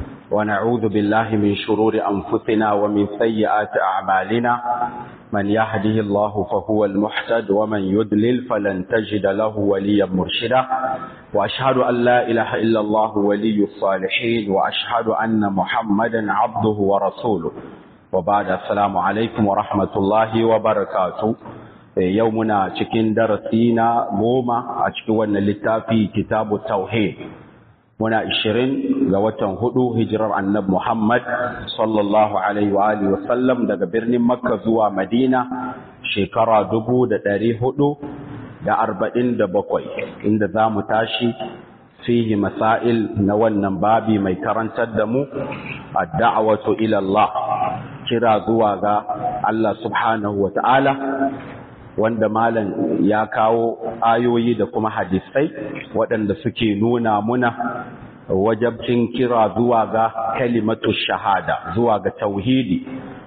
ونعوذ بالله من شرور أنفسنا ومن سيئات أعمالنا من يهده الله فهو المحتد ومن يدلل فلن تجد له وليا مرشدا وأشهد أن لا إله إلا الله ولي الصالحين وأشهد أن محمدا عبده ورسوله وبعد السلام عليكم ورحمة الله وبركاته yau muna cikin darasi na goma a cikin wannan littafi kitabu tauhid muna ishirin ga watan hudu hijirar annab muhammad sallallahu alaihi wa alihi wasallam daga birnin makka zuwa madina shekara dubu da ɗari hudu da arba'in da bakwai inda za mu tashi fihi masail na wannan babi mai karantar da mu a da'awatu ilallah kira zuwa ga Allah subhanahu wa ta'ala wanda malam ya kawo ayoyi da kuma hadisai waɗanda suke nuna muna wajabcin kira zuwa ga kalimatu shahada zuwa ga tauhidi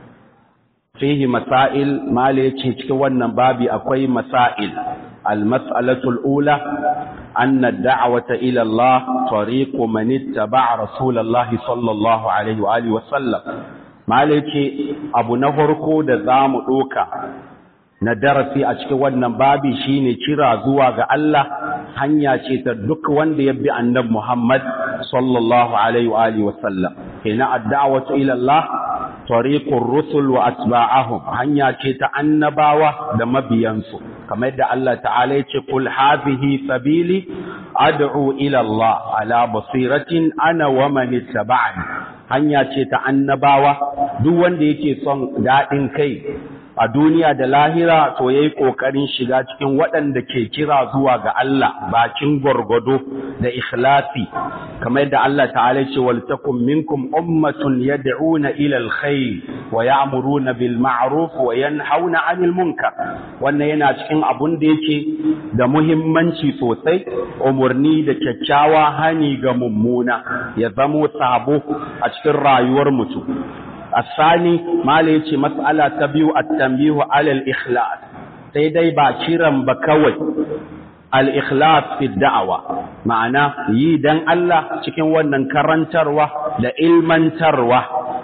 fihi masail mala yace cikin wannan babi akwai masail المسألة الأولى أن الدعوة إلى الله طريق من اتبع رسول الله صلى الله عليه وآله وسلم ما لكي أبو نهركو دزام أوكا na darasi a cikin wannan babi shine kira zuwa ga Allah hanya ce ta duk wanda ya bi annabi Muhammad sallallahu alaihi wa alihi wasallam kina ad-da'watu ila Allah tariqur rusul wa atba'ahum hanya ce ta annabawa da mabiyansu kamar yadda Allah ta'ala ya ce kul hadhihi sabili ad'u ila Allah ala basiratin ana wa man ittaba'ani hanya ce ta annabawa duk wanda yake son dadin kai a duniya da lahira to yayi kokarin shiga cikin waɗanda ke kira zuwa ga Allah bakin gwargwado da ikhlasi kamar yadda Allah ta'ala ce wal takum minkum ummatun yad'una ila alkhair wa ya'muruna bil ma'ruf wa yanhauna 'anil munkar wannan yana cikin abun da yake da muhimmanci sosai umurni da kyakkyawa hani ga mummuna ya zamo sabo a cikin rayuwar mutum الثاني ما ليتي مسألة تبيو التنبيه على الإخلاص سيدي باكيرا بكوي الإخلاص في الدعوة معنى يدن الله تكين ونن كرنتروة لإلمن تروة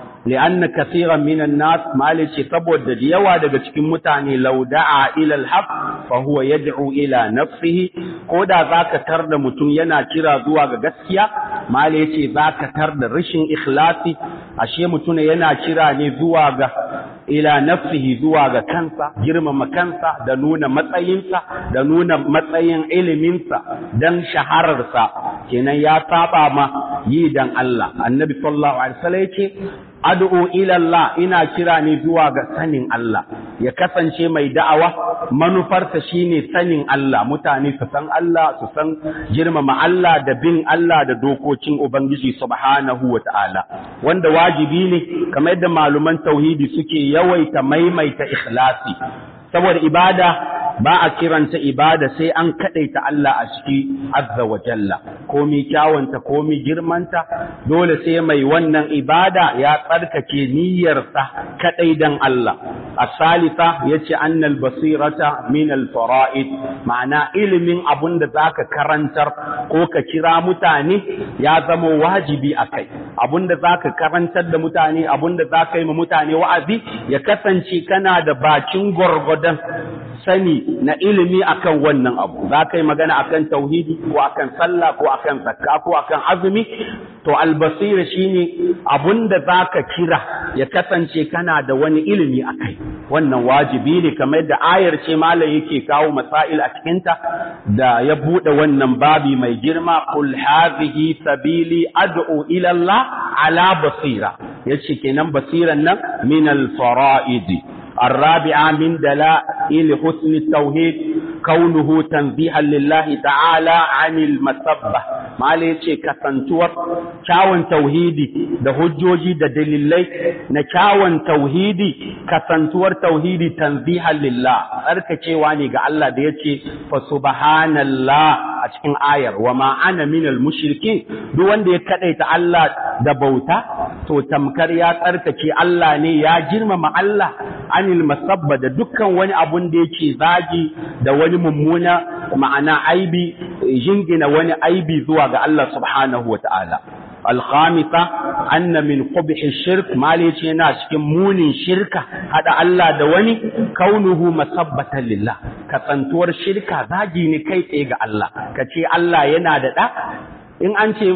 لأن كثيرا من الناس ما ليتي تبود ديوا daga cikin mutane لو دعا إلى الحق فهو يدعو إلى نفسه koda zaka tar da mutum yana kira zuwa ga gaskiya mala yace zaka tar da rashin ikhlasi ashe mutum yana kira ne zuwa ga ila nafsihi zuwa ga kansa girmama kansa da nuna matsayinsa da nuna matsayin iliminsa dan shahararsa kenan ya saba ma yi dan Allah annabi sallallahu alaihi wasallam yace ad'u ila Allah ina kira ne zuwa ga sanin Allah ya kasance mai da'awa manufarsa shine sanin Allah mutane su san Allah su san girmama Allah da bin Allah da dokokin Ubangiji subhanahu wa ta'ala wanda wajibi ne kamar yadda maluman tauhidi suke yawaita maimaita ikhlasi saboda ibada ba a kiranta ibada sai an kadaita Allah a ciki azza wa jalla komi kyawanta komi girmanta dole sai mai wannan ibada ya tsarkake niyyarsa kadai dan Allah as-salisa yace annal basirata min al-fara'id ma'ana ilimin abun da zaka karantar ko ka kira mutane ya zama wajibi akai abun da zaka karantar da mutane abun da zaka yi ma mutane wa'azi ya kasance kana da bakin gwargwadon sani na ilimi akan wannan abu za ka yi magana akan tauhidi ko akan sallah ko akan zakka ko akan azumi to albasira shine abunda za ka kira ya kasance kana da wani ilimi akai wannan wajibi ne kamar yadda ayar ce malam yake kawo masail a cikinta da ya bude wannan babi mai girma kul hadhihi sabili ad'u ila Allah ala basira yace kenan basiran nan min al fara'idi الرابعة من دلائل حسن التوحيد كونه تنزيها لله تعالى عن المسبة ما ليش كسنتور كاون توحيدي ده هجوجي ده دليلي نكاون توحيدي كسنتور توحيدي تنزيها لله أركة واني قال الله ديتي فسبحان الله أشكين آير وما أنا من المشركين دو وان دي كديت الله ده بوتا تو تمكر يا أركة الله ني يا جرم مع الله anil masabba da dukkan wani abun da yake zagi da wani mummuna ma'ana aibi jingina wani aibi zuwa ga Allah subhanahu wa ta'ala alkhamisa anna min qubhi shirk mali ce yana cikin munin shirka hada Allah da wani kaunuhu masabbatan lillah kasantuwar shirka zagi ne kai tsaye ga Allah kace Allah yana da da in an ce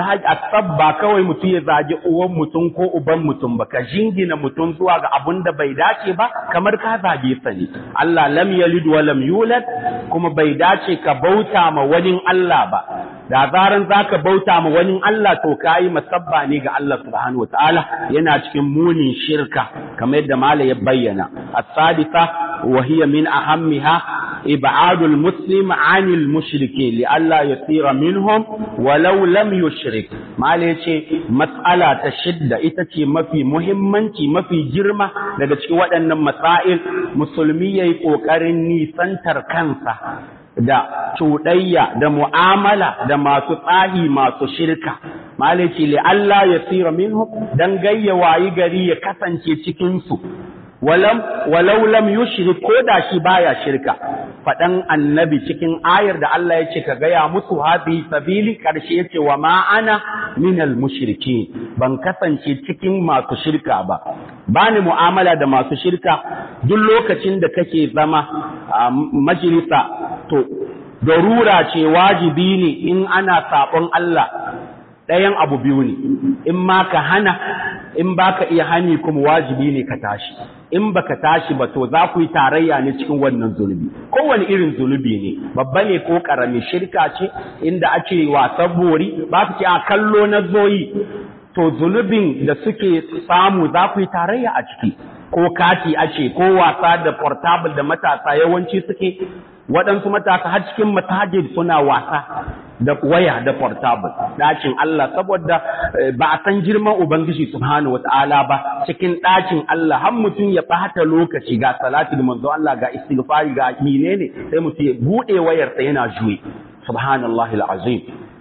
ba kawai mutum ya zagi uwan mutum ko uban mutum ba ka jingina mutum zuwa ga abun da bai dace ba kamar ka zage sa ne Allah lam yalid wa lam yulad kuma bai dace ka bauta ma wani Allah ba da zaran zaka bauta ma wani Allah to kai masabba ne ga Allah subhanahu wataala yana cikin munin shirka kamar yadda mala ya bayyana as-sadisa wa hiya min ahammiha ibadul muslim anil mushriki li Allah yasira minhum walau lam yushrik mala yace mas'ala ta shidda ita ce mafi muhimmanci mafi girma daga cikin waɗannan masail musulmi yayi kokarin nisantar kansa da cuɗayya da mu'amala da masu tsahi masu shirka malaki li Allah ya tsira minhu dan gayya wayi gari ya kasance cikin su walam walau lam yushrik ko da shi baya shirka faɗan annabi cikin ayar da Allah ya ce ka gaya musu hadhihi sabili karshe yace wa ma ana minal mushriki ban kasance cikin masu shirka ba bani mu'amala da masu shirka duk lokacin da kake zama a majalisa to darura ce wajibi ne in ana sabon Allah ɗayan abu biyu ne in ma ka hana in baka iya hani kuma wajibi ne ka tashi in baka tashi ba to za ku yi tarayya ne cikin wannan zunubi kowane irin zunubi ne babba ne ko karami shirka ce inda ake wasan bori ba su ce a kallo na zoyi to zunubin da suke samu za ku yi tarayya a ciki ko kati ace ko wasa da portable da matasa yawanci suke waɗansu matasa har cikin matajid suna wasa da waya da portable ɗakin Allah saboda ba a san girman Ubangiji subhanahu wata'ala ba cikin ɗakin Allah har mutum ya ɓata lokaci ga salati da manzo Allah ga istighfari ga menene sai mutum ya buɗe wayarsa yana juye subhanallahi alazim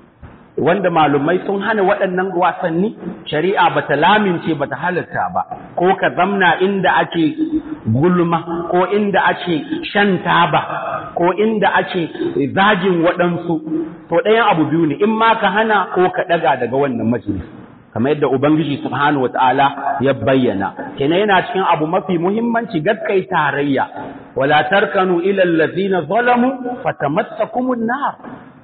wanda malumai sun hana waɗannan wasanni shari'a bata lamince bata halarta ba ko ka zamna inda ake gulma ko inda ake shan taba ko inda ake zagin waɗansu to ɗayan abu biyu ne in ma ka hana ko ka ɗaga daga wannan majalis kamar yadda ubangiji subhanahu wataala ya bayyana kenan yana cikin abu mafi muhimmanci gaskai tarayya wala tarkanu ila allazina zalamu fatamassakumun nar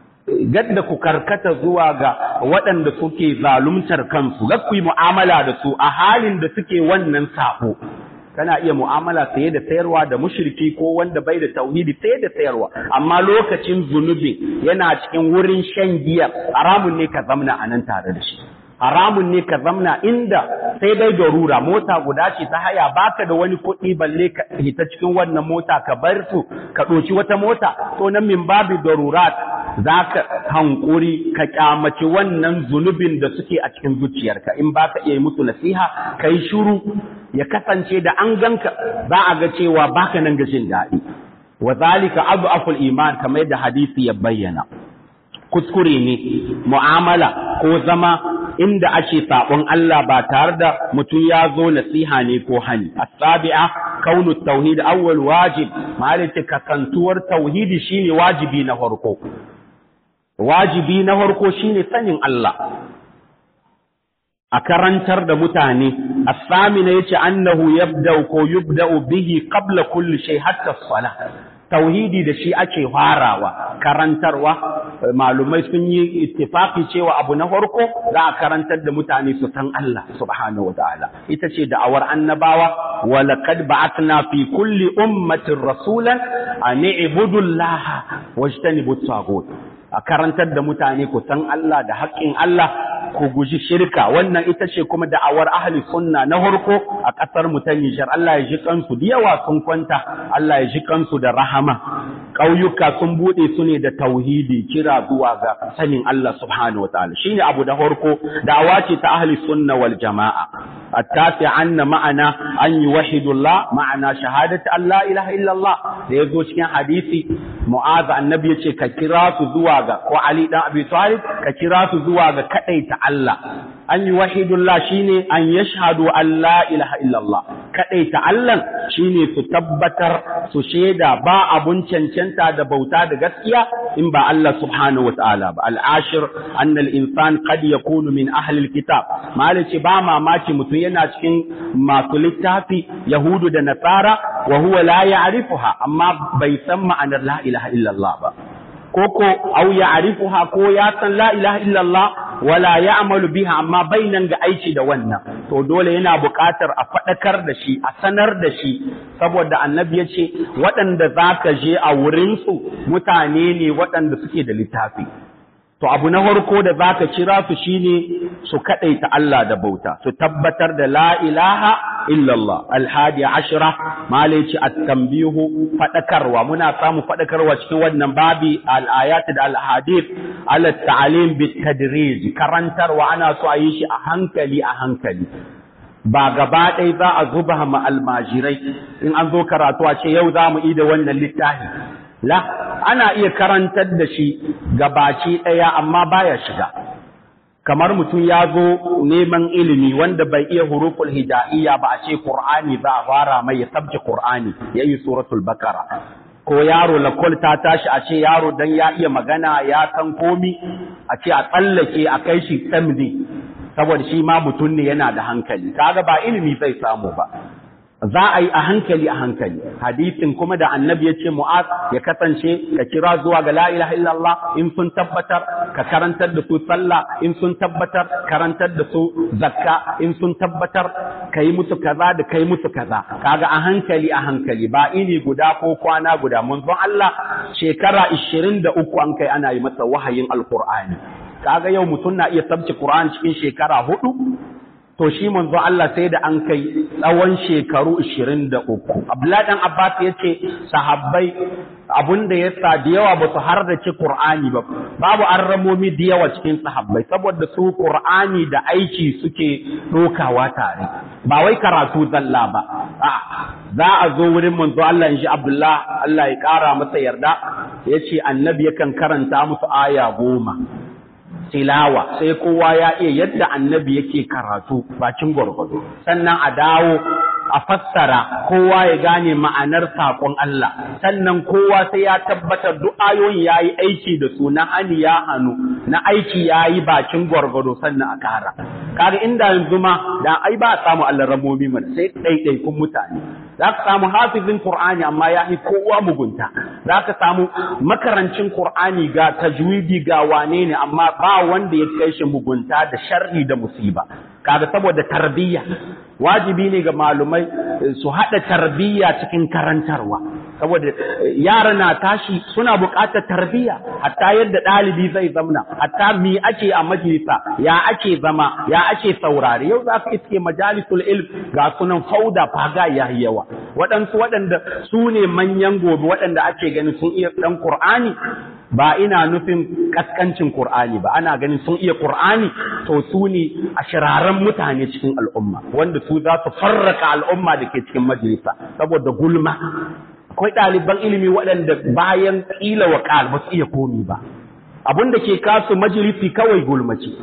gadda ku karkata zuwa ga waɗanda suke zaluntar kansu ga ku yi mu'amala da su a halin da suke wannan sabo kana iya mu'amala saye da sayarwa da mushriki ko wanda bai da tauhidi saye da sayarwa amma lokacin zunubi yana cikin wurin shan giya haramun ne ka zamna a nan tare da shi haramun ne ka zamna inda sai dai darura mota guda ce ta haya baka da wani kuɗi balle ka hita cikin wannan mota ka bar su ka ɗoci wata mota to nan min babu darurat za ka hankuri ka kyamaci wannan zunubin da suke a cikin zuciyarka in baka iya musu nasiha kai shiru ya kasance da an ganka za a ga cewa baka nan ga jin daɗi wa zalika aful iman kamar yadda hadisi ya bayyana kuskure ne mu'amala ko zama inda ake sabon Allah ba tare da mutum ya zo nasiha ne ko hani as-sabi'a kaunu tauhid awwal wajib malaka kasantuwar tauhidi shine wajibi na farko wajibi na farko shine sanin Allah a karantar da mutane as-samina yace annahu yabda ko yubda'u bihi qabla kulli shay hatta as-salah tauhidi da shi ake farawa karantarwa malumai sun yi ittifaki cewa abu na farko za a karantar da mutane su san Allah subhanahu wataala ita ce da'awar annabawa wa laqad ba'athna fi kulli ummatin rasulan an i'budu Allah wajtanibu at a karantar da mutane ku san Allah da haƙƙin Allah ku guji shirka wannan ita ce kuma da'awar ahli sunna na farko a ƙasar mu ta Nijar Allah ya ji kansu da yawa sun kwanta Allah ya ji kansu da rahama ƙauyuka sun buɗe su ne da tauhidi kira zuwa ga sanin Allah subhanahu wataala shine abu da farko da'awa ce ta ahli sunna wal jama'a التاسع أن معنى أن يوحد الله معنى شهادة أن لا إله إلا الله ليزو cikin hadisi Mu'az annabi yace ka kira su zuwa ga ko Ali dan Abi Talib ka kira su zuwa ga kadaita Allah an yi wahidullah shine an yashhadu an la ilaha illallah kadai ta Allah shine su tabbatar su shaida ba abun cancanta da bauta da gaskiya in ba Allah subhanahu wataala ba al-ashir anna al-insan qad yakunu min ahli al-kitab malaci ba mamaki mutum yana cikin masu littafi yahudu da nasara wa huwa la ya'rifuha amma bai san ma'anar la ilaha illallah ba koko au ya'rifuha ko ya san la ilaha illallah wala ya'malu biha amma bainan ga aiki da wannan to dole yana buƙatar a faɗakar da shi a sanar da shi saboda annabi ya ce waɗanda za ka je a wurinsu mutane ne waɗanda suke da littafi to abu na farko da za ka kira su shine su kaɗaita Allah da bauta su tabbatar da la ilaha illallah alhadi ashira malaci at-tanbihu fadakarwa muna samu fadakarwa cikin wannan babi al-ayat da al-hadith ala ta'lim bit-tadrij karantarwa ana so a yi shi a hankali a hankali ba gaba ɗaya za a zuba ma almajirai in an zo karatu a ce yau za mu yi da wannan littafi la ana iya karantar da shi gabaci ɗaya amma baya shiga kamar mutum ya zo neman ilimi wanda bai iya huruful hija'iyya ba a ce Qur'ani za a fara mai ya sabke Qur'ani ya yi suratul Bakara ko yaro lakol ta tashi a ce yaro dan ya iya magana ya san komi a ce a tsallake a kai shi samdi saboda shi ma mutum ne yana da hankali kaga ba ilimi zai samu ba za a yi a hankali a hankali hadisin kuma da annabi ya ce mu'az ya kasance ka kira zuwa ga la ilaha illallah in sun tabbatar ka karantar da su sallah in sun tabbatar karantar da su zakka in sun tabbatar ka yi musu kaza da kai musu kaza kaga a hankali a hankali ba ini guda ko kwana guda munzon Allah shekara 23 an kai ana yi masa wahayin alqur'ani kaga yau mutum na iya sabci qur'ani cikin shekara hudu to shi manzo Allah sai da an kai tsawon shekaru 23 Abdullahi dan Abbas yace sahabbai abunda yasa da yawa ba su hardace Qur'ani ba babu arramomi da yawa cikin sahabbai saboda su Qur'ani da aiki suke dokawa tare ba wai karatu zalla ba a za a zo wurin manzo Allah in shi Abdullah Allah ya kara masa yarda yace annabi yakan karanta musu aya goma tilawa sai kowa ya iya yadda annabi yake karatu bakin gwargwado sannan a dawo a fassara kowa ya gane ma'anar saƙon Allah sannan kowa sai ya tabbatar duk ayoyin ya yi aiki da su na hani ya hannu na aiki ya yi bakin gwargwado sannan a kara kaga inda yanzu ma da ai ba a samu ramomi mana sai ɗaiɗaikun mutane za ka samu hafizin Qur'ani amma ya yi kowa mugunta za ka samu makarancin Qur'ani ga tajwidi ga wane ne amma ba wanda ya kai shi mugunta da sharri da musiba kaga saboda tarbiyya wajibi ne ga malumai su haɗa tarbiyya cikin karantarwa saboda yara na tashi suna buƙatar tarbiyya hatta yadda ɗalibi zai zamna hatta mi ake a majalisa ya ake zama ya ake saurare yau za ka iske majalisul ilm ga sunan fauda faga ya yawa waɗansu waɗanda su ne manyan gobe waɗanda ake ganin sun iya ɗan Kur'ani ba ina nufin kaskancin Kur'ani ba ana ganin sun iya Kur'ani to su ne a shiraren mutane cikin al'umma wanda su za su farraka al'umma da ke cikin majalisa saboda gulma akwai ɗaliban ilimi waɗanda bayan ƙila wa ƙal ba su iya komi ba abin da ke kasu majalisi kawai gulmaci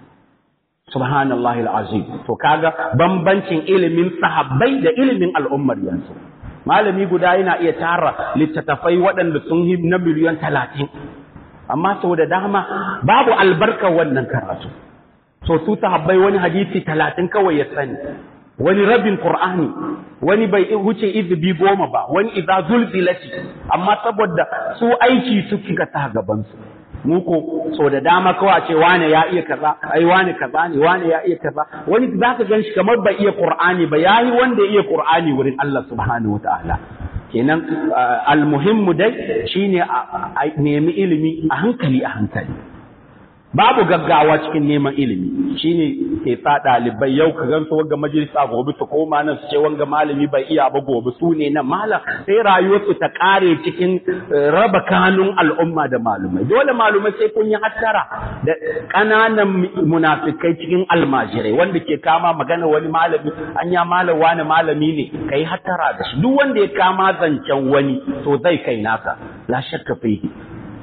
subhanallahi al'azim to kaga bambancin ilimin sahabbai da ilimin al'ummar yanzu malami guda yana iya tara littattafai waɗanda sun yi na miliyan talatin amma sau da dama babu albarkar wannan karatu so su sahabbai wani hadisi talatin kawai ya sani wani rabin Qur'ani wani bai wuce izibi goma ba wani idza zulzilati amma saboda su aiki su kika ta gaban su mu ko so da dama kawai ce wane ya iya kaza ai wane kaza ne wane ya iya kaza wani zaka gan shi kamar bai iya Qur'ani ba yayi wanda ya iya Qur'ani wurin Allah subhanahu wataala kenan almuhimmu dai shine a nemi ilimi a hankali a hankali babu gaggawa cikin neman ilimi shine ke sa ɗalibai yau ka gan su wanga majalisa gobe su koma nan su ce wanga malami bai iya ba gobe su ne nan malam sai rayuwarsu ta ƙare cikin raba kanun al'umma da malumai dole malumai sai kun yi hattara da ƙananan munafikai cikin almajirai wanda ke kama magana wani malami an ya malam wani malami ne kai hattara da shi duk wanda ya kama zancen wani to zai kai nasa la shakka fihi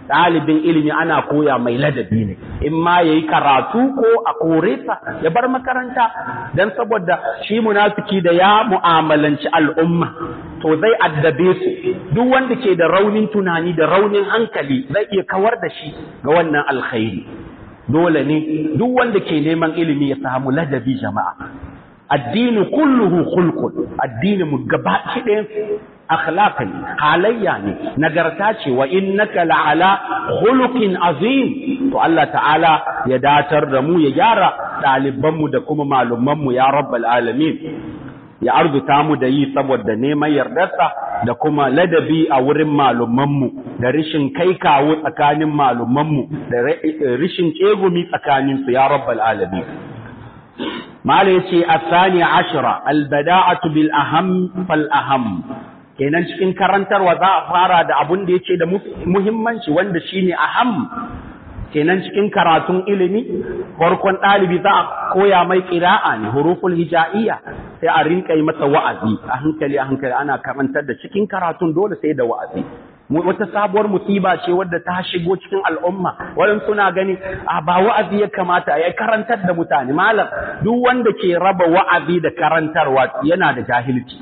ɗalibin ilimi ana koya mai ladabi ne in ma ya yi karatu ko a kore sa ya bar makaranta don saboda shi munafiki da ya mu'amalanci al'umma to zai addabe su duk wanda ke da raunin tunani da raunin hankali zai iya kawar da shi ga wannan alkhairi dole ne duk wanda ke neman ilimi ya samu ladabi jama'a addini kulluhu khulqun addini mu gaba ɗayan akhlaqan halayya ne nagarta ce wa innaka la'ala khuluqin azim to Allah ta'ala ya datar da mu ya gyara ɗaliban mu da kuma malumman mu ya rabbal alamin ya arzuta mu da yi saboda neman yardarsa da kuma ladabi a wurin malumanmu da rishin kai kawo tsakanin malumanmu da rishin tsegumi tsakaninsu ya rabbal alamin mala yace asani ashira albada'atu bil aham fal aham kenan cikin karantarwa za a fara da abun da yace da muhimmanci wanda shine aham kenan cikin karatun ilimi farkon ɗalibi za a koya mai ƙira'a ne huruful hija'iyya sai a rinka yi masa wa'azi a hankali a hankali ana karantar da cikin karatun dole sai da wa'azi wata sabuwar musiba ce wadda ta shigo cikin al'umma wadan suna gani a ba wa'azi ya kamata ya karantar da mutane malam duk wanda ke raba wa'azi da karantarwa yana da jahilci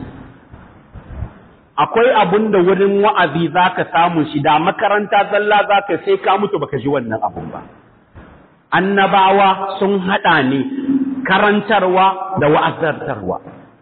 akwai abun da wurin wa'azi za ka samu shi da makaranta zalla za ka sai ka mutu baka ji wannan abun ba. Annabawa sun haɗa ne karantarwa da wa'azartarwa.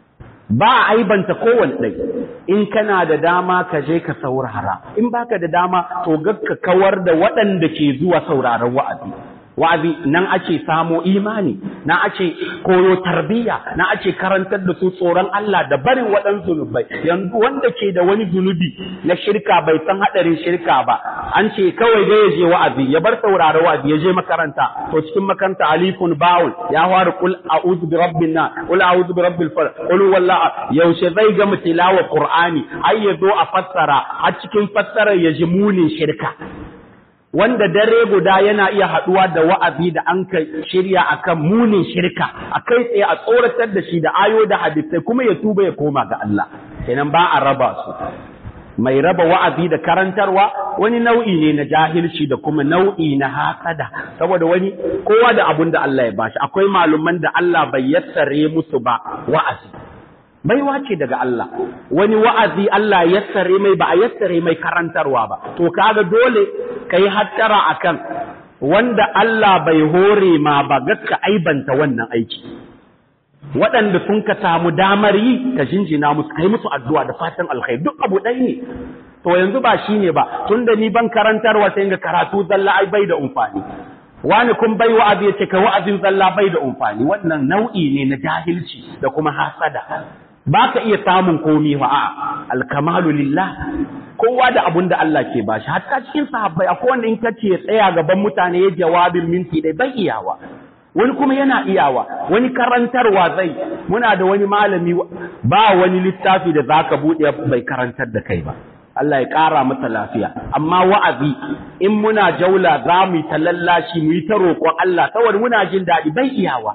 Ba a aibanta kowane ɗai, in kana da dama ka je ka saurara, in baka da dama to ka kawar da waɗanda ke zuwa sauraron wa'azi. wa'azi nan ake samo imani na ake koyo tarbiyya na ake karantar da su tsoron Allah da barin waɗansu zunubai yanzu wanda ke da wani zunubi na shirka bai san haɗarin shirka ba an ce kawai dai ya je wa'azi ya bar saurara wa'azi ya je makaranta to cikin makaranta alifun bawul ya fara kul a'udhu bi rabbin na kul a'udhu bi rabbil falaq kul wallahi yaushe zai ga tilawa qur'ani ai ya zo a fassara a cikin fassarar ya ji munin shirka wanda dare guda yana iya haɗuwa da wa'azi da an ka shirya akan munin shirka a kai tsaye a tsoratar da shi da ayo da hadisai kuma ya tuba ya koma ga Allah kenan ba a raba su mai raba wa'azi da karantarwa wani nau'i ne na jahilci da kuma nau'i na hasada saboda wani kowa da abun da Allah ya bashi akwai maluman da Allah bai yassare musu ba wa'azi baiwa ce daga Allah wani wa'azi Allah yassare mai ba a yassare mai karantarwa ba to kaga dole kai hattara akan wanda Allah bai hore ma ba gaska aibanta wannan aiki waɗanda sun ka samu damar yi ka jinjina musu kai musu addu'a da fatan alkhairi duk abu ɗaya ne to yanzu ba shine ba tunda ni ban karantarwa sai ga karatu zalla ai bai da umfani wani kun bai wa'azi ya ce ka wa'azin zalla bai da umfani wannan nau'i ne na jahilci da kuma hasada ba ka iya samun komi wa a alkamalu lillah kowa da abun da Allah ke bashi hatta cikin sahabbai akwai wanda in ka ce tsaya gaban mutane ya jawabin minti dai bai iyawa wani kuma yana iyawa wani karantarwa zai muna da wani malami ba wani littafi da zaka buɗe bai karantar da kai ba Allah ya ƙara masa lafiya amma wa'azi in muna jaula za mu yi ta lallashi mu yi ta roƙon Allah saboda muna jin daɗi bai iyawa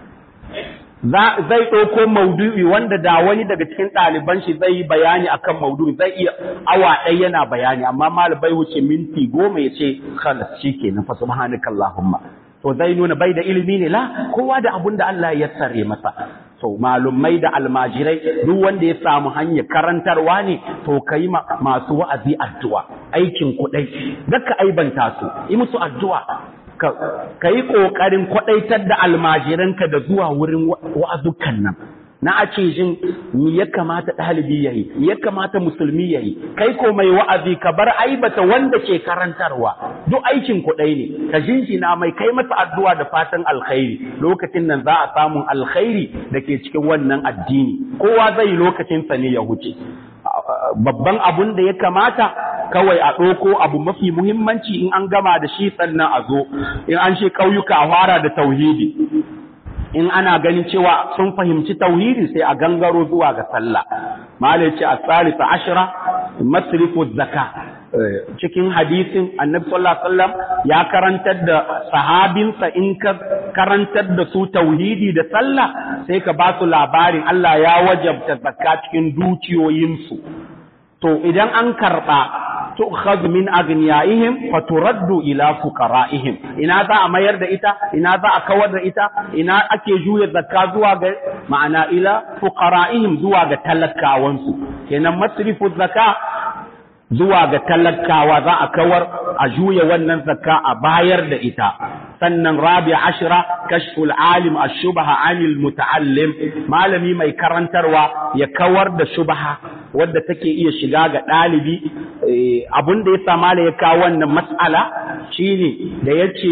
zai ɗauko maudu'i wanda da wani daga cikin ɗaliban shi zai yi bayani akan maudu'i zai iya awa ɗaya yana bayani amma malam bai wuce minti goma ya ce khalas shi ke na fa subhanaka Allahumma to zai nuna bai da ilimi ne la kowa da abun da Allah ya tsare masa to malumai da almajirai duk wanda ya samu hanyar karantarwa ne to kai masu wa'azi addu'a aikin kuɗai zaka aibanta su yi musu addu'a ka yi ƙoƙarin kwaɗaitar da almajiranka da zuwa wurin wa'azukan nan na a ce jin mi ya kamata ɗalibi ya yi ya kamata musulmi ya yi kai ko mai wa'azi ka bar aibata wanda ke karantarwa duk aikin kuɗai ne ka jinjina mai kai masa addu'a da fatan alkhairi lokacin nan za a samun alkhairi da ke cikin wannan addini kowa zai yi lokacinsa ne ya huce babban abun da ya kamata kawai a ɗauko abu mafi muhimmanci in an gama da shi sannan a zo in an shi ƙauyuka a fara da tauhidi in ana ganin cewa sun fahimci tauhidi sai a gangaro zuwa ga sallah malai ce a tsarisa ashira masrifu zaka cikin hadisin annabi sallallahu alaihi wasallam ya karantar da sahabinsa in ka karantar da su tauhidi da sallah sai ka ba su labarin Allah ya wajabta zakka cikin dukiyoyinsu to idan an karba tu'khadhu min aghniyaihim fa turaddu ila fuqara'ihim ina za a mayar da ita ina za a kawar da ita ina ake juya zakka zuwa ga ma'ana ila fuqara'ihim zuwa ga talakawansu kenan masrifu zakka zuwa ga talakawa za a kawar a juya wannan zakka a bayar da ita sannan rabi ashira kashful alim ashubha anil muta'allim malami mai karantarwa ya kawar da shubha wadda take iya shiga ga ɗalibi abun da ya sa mala ya kawo wannan mas'ala shine da yace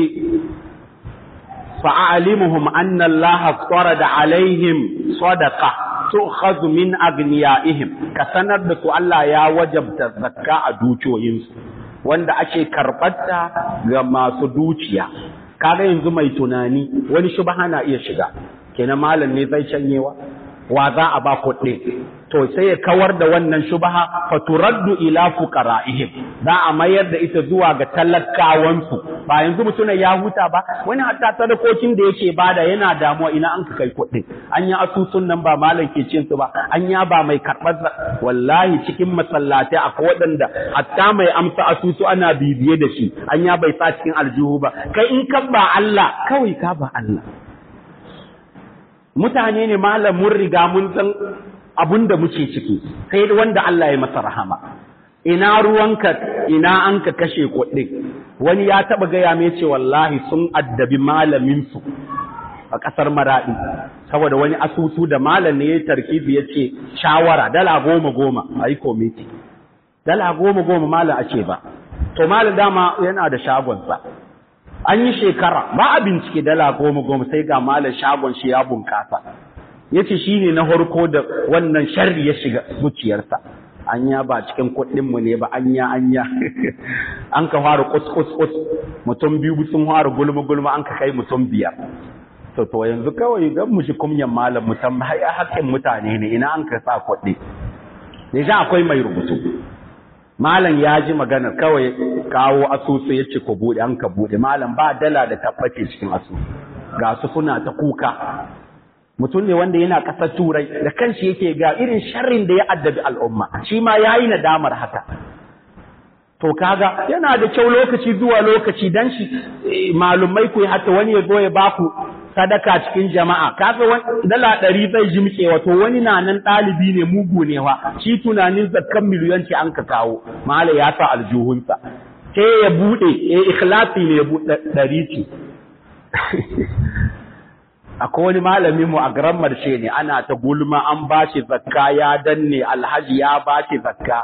fa'alimuhum anna allaha farada alaihim sadaqa tu'khadhu min aghniyaihim ka sanar da su Allah ya wajabta zakka a dukiyoyinsu wanda ake karɓarta ga masu dukiya kaga yanzu mai tunani wani shubha na iya shiga kenan malam ne zai canyewa wa za a ba kuɗi to sai ya kawar da wannan shubha fa turaddu ila fuqara'ihim za a mayar da ita zuwa ga talakawansu ba yanzu mutumin ya huta ba wani hatta sadakokin da yake bada yana damuwa ina an ka kai kuɗi an yi asusun nan ba malam ke cin su ba an ya ba mai karɓar wallahi cikin masallatai akwai waɗanda hatta mai amsa asusu ana bibiye da shi an ya bai sa cikin aljihu ba kai in kan ba Allah kawai ka ba Allah mutane ne malam mun riga mun san abun da muke ciki sai wanda Allah ya masa rahama ina ruwanka ina an ka kashe kuɗi wani ya taɓa gaya mai ce wallahi sun addabi malaminsu a ƙasar maraɗi saboda wani asusu da malam ne ya tarkibi ya ce shawara dala goma goma a yi komiti dala goma goma malam a ce ba to malam dama yana da shagonsa an yi shekara ba a bincike dala goma goma sai ga malam shagon shi ya bunkasa ya ce shi ne na harko da wannan sharri ya shiga zuciyarsa anya ba cikin kuɗinmu ne ba anya anya an ka fara kus kus kus mutum biyu sun fara gulma gulma an ka kai mutum biyar to to yanzu kawai gan mu shi kumyan malam mutum ya haƙƙin mutane ne ina an ka sa kuɗi ne akwai mai rubutu malam ya ji magana kawai kawo asusu ya ce ku buɗe an ka buɗe malam ba dala da tabbace cikin asusu ga su suna ta kuka mutum ne wanda yana ƙasar turai da kanshi yake ga irin sharrin da ya addabi al'umma shi ma ya yi nadamar haka to kaga yana da kyau lokaci zuwa lokaci dan shi malumai ku hata wani ya zo ya baku sadaka cikin jama'a kaga wani dala ɗari zai jimke wato wani na nan ɗalibi ne mugu ne wa shi tunanin zakkan miliyan ce an ka kawo mala ya sa aljuhunsa sai ya buɗe ya ikhlasi ne ya buɗe ɗari ce akwai wani malamin mu a garan marshe ne ana ta gulma an bashi zakka ya danne alhaji ya bashi zakka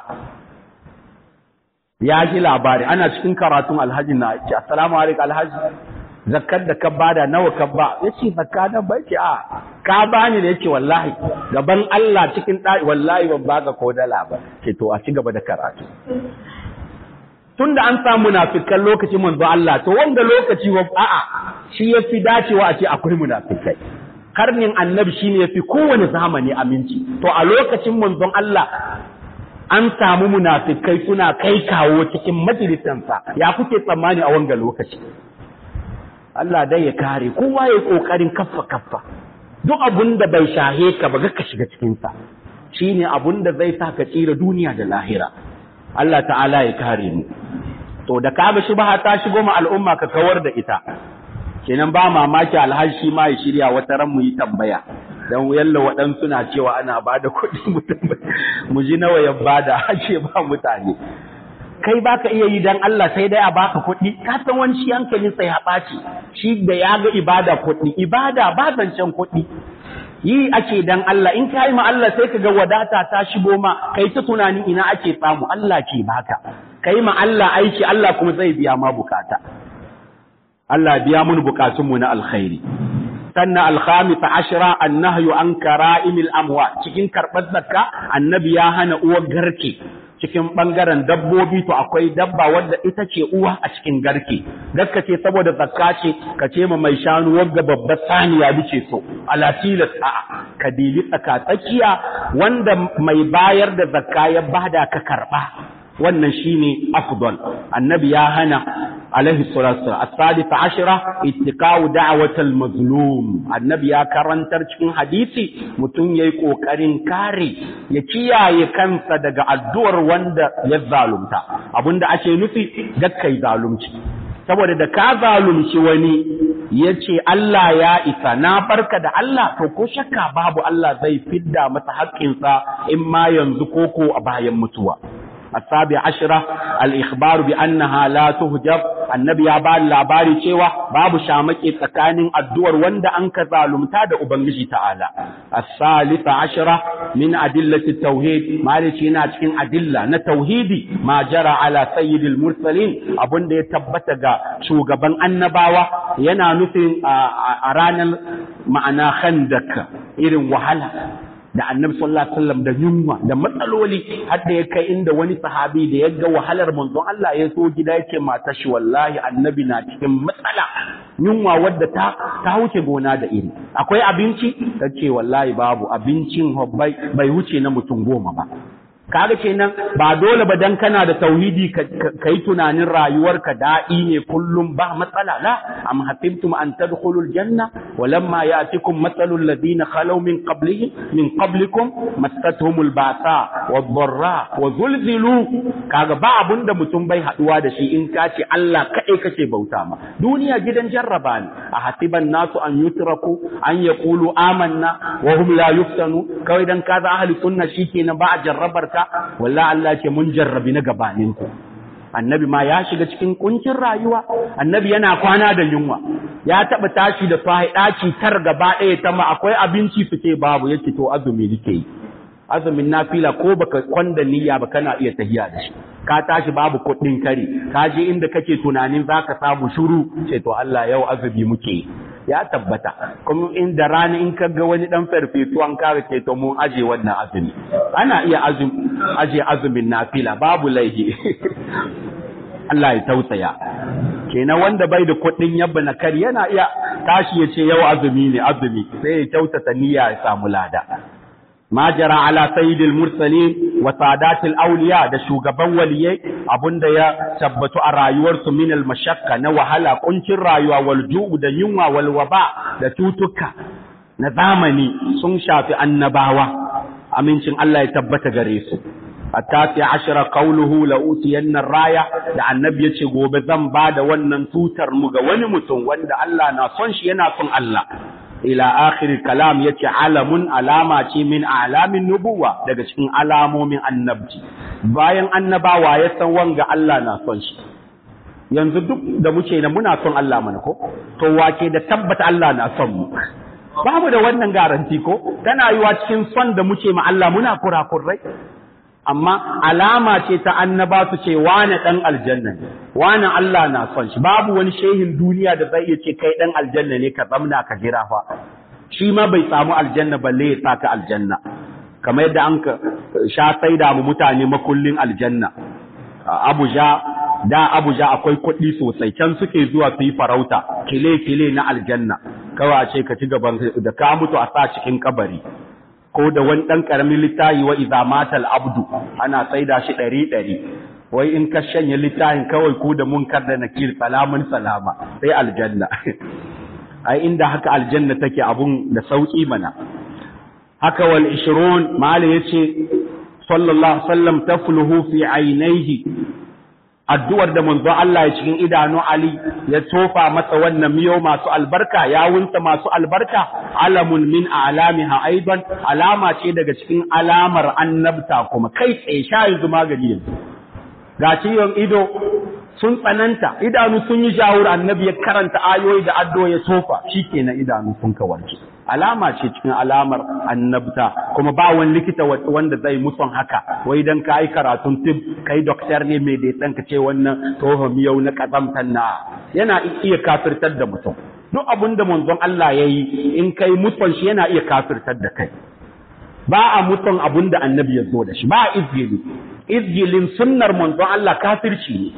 ya ji labari ana cikin karatun alhaji na ce assalamu alaikum alhaji zakkar da ka bada nawa ka ba yace zakka nan bai ce a ka bani da yace wallahi gaban Allah cikin dai wallahi ban baka ko dala ba ce to a ci gaba da karatu tunda an samu munafikan lokacin manzo Allah to wanda lokaci wa a'a shi yafi dacewa a ce akwai munafikai karnin annabi shine yafi kowane zamani aminci to a lokacin manzon Allah an samu munafikai suna kai kawo cikin majalisansa ya kuke tsammani a wanga lokaci Allah dai ya kare kowa ya kokarin kaffa kaffa duk abun da bai shahe ka ba ka shiga cikin sa shine abun da zai sa ka tsira duniya da lahira Allah ta'ala ya kare mu to da kaga shubha ta shigo ma al'umma ka kawar da ita kenan ba mamaki alhaji ma ya shirya wata ran mu yi tambaya dan yalla waɗansu na cewa ana bada kuɗi mu ji nawa ya bada ake ba mutane kai baka iya yi dan Allah sai dai a baka kuɗi ka san wani shi hankalin sai ya ɓaci shi da ya ga ibada kuɗi ibada ba zancen kuɗi yi ake dan Allah in ka yi ma Allah sai ka ga wadata ta shigo ma kai ta tunanin ina ake samu Allah ke baka kai ma Allah aiki Allah kuma zai biya ma bukata Allah biya mun bukatunmu na alkhairi sannan alkhamisa ashira annahyu an kara'imil amwa cikin karɓar zakka annabi ya hana uwar garke cikin ɓangaren dabbobi to akwai dabba wadda ita ce uwa a cikin garke gaska ce saboda zakka ce ka ce ma mai shanu wagga babbar saniya bice so ala tilas a'a ka dili tsaka tsakiya wanda mai bayar da zakka ya bada ka karɓa wannan shine afdal annabi ya hana alaihi salatu wasallam as-salisa ashira ittiqa'u da'watal mazlum annabi ya karantar cikin hadisi mutum yayi kokarin kare ya kiyaye kansa daga addu'ar wanda ya zalunta abinda ake nufi gakkai zalunci saboda da ka zalunci wani ya ce Allah ya isa na barka da Allah to ko shakka babu Allah zai fidda masa haƙƙinsa in ma yanzu koko a bayan mutuwa السابع عشرة الإخبار بأنها لا تهجب النبي يا بال لاباري cewa babu shamaki tsakanin addu'ar wanda an ka zalumta da ubangiji ta'ala الثالثة عشرة من أدلة التوحيد مالك yana cikin adilla na tauhidi ma jara ala sayyidil mursalin abunda ya tabbata ga shugaban annabawa yana nufin a ranar ma'ana khandak irin wahala da annabi sallallahu alaihi wasallam da yunwa da matsaloli har da ya kai inda wani sahabi da ya ga wahalar manzon Allah ya so gida yake mata shi wallahi annabi na cikin matsala yunwa wadda ta ta wuce gona da iri akwai abinci tace wallahi babu abincin bai bai wuce na mutum goma ba kaga kenan ba dole ba dan kana da tauhidi ka yi tunanin rayuwarka daɗi ne kullum ba matsala la am hasibtum an tadkhulul janna walamma ya'tikum mathalul ladina khalaw min qablihim min qablikum massatuhumul ba'sa wadh-dharra wa zulzilu kaga ba abunda mutum bai haduwa da shi in ka ce Allah kai kake bauta ma duniya gidan jarraba ne a hasiban nasu an yutraku an yaqulu amanna wa hum la yuftanu kawai dan kaza ahli sunna shikenan ba a jarrabar ka wallahi Allah ce mun jarrabi na gabanin ku annabi ma ya shiga cikin kuncin rayuwa annabi yana kwana da yunwa ya taba tashi da sahi daci tar gaba ɗaya ta ma akwai abinci su ce babu yace to azumi nake yi azumin nafila ko baka kwanda niyya ba kana iya tahiya da shi ka tashi babu kuɗin kare ka je inda kake tunanin zaka samu shuru ce to Allah yau azumi muke yi ya tabbata kuma inda rana in ka ga wani dan farfesu an kare ke to mun aje wannan azumi ana iya azumi aje azumin nafila babu laihi Allah ya tausaya kenan wanda bai da kuɗin yabba na kari yana iya tashi ya ce yau azumi ne azumi sai ya kyautata niyya ya samu lada ma jara ala sayyidil mursalin wa sadatil awliya da shugaban waliyai abunda ya tabbatu a rayuwarsu min al mashakka na wahala kuncin rayuwa wal ju'u da yunwa wal waba da tutuka na zamani sun shafi annabawa amincin Allah ya tabbata gare su التاسع عشر قوله لأوتين الراية da annabi yace gobe zan ba da wannan tutar mu ga wani mutum wanda Allah na son shi yana son Allah ila akhir kalam yace alamun alama ce min alamin nubuwa daga cikin alamomin annabci bayan annabawa ya san wanga Allah na son shi yanzu duk da muke da muna son Allah mana ko to wake da tabbata Allah na son mu babu da wannan garanti ko tana yiwa cikin son da muke ma Allah muna kurakurai amma alama ce ta annaba su ce wane ɗan aljanna ne wane Allah na son shi babu wani shehin duniya da zai iya ce kai ɗan aljanna ne ka zamna ka jira fa shi ma bai samu aljanna balle ya saka aljanna kamar yadda an ka sha saida mu mutane makullin aljanna Abuja da Abuja akwai kuɗi sosai can suke zuwa su yi farauta kile kile na aljanna kawai ce ka ci gaban da ka mutu a sa cikin kabari ko da wani ɗan ƙaramin littafi wa iza matal abdu ana saida shi ɗari ɗari wai in ka shanye littafin kawai ko da munkar da nakir salamun salama sai aljanna ai inda haka aljanna take abun da sauki mana haka wal 20 mali yace sallallahu alaihi wasallam tafluhu fi ainihi addu'ar da manzo Allah ya cikin idanu Ali ya tofa masa wannan miyo masu albarka yawunsa masu albarka alamun min alamiha aidan alama ce daga cikin alamar annabta kuma kai tsaye sha yanzu magani yanzu ga ciwon ido sun tsananta idanu sun yi shawur annabi ya karanta ayoyi da addo ya tofa shikenan idanu sun kawarce alama ce cikin alamar annabta kuma ba wani likita wanda zai muson haka wai dan ka yi karatun tib kai doktor ne mai da ɗan ka ce wannan tohon yau na kazamtan na yana iya kafirtar da mutum duk abin da manzon Allah ya yi in kai muson shi yana iya kafirtar da kai ba a muson abin da annabi ya zo da shi ba a izgili izgilin sunnar manzon Allah kafirci ne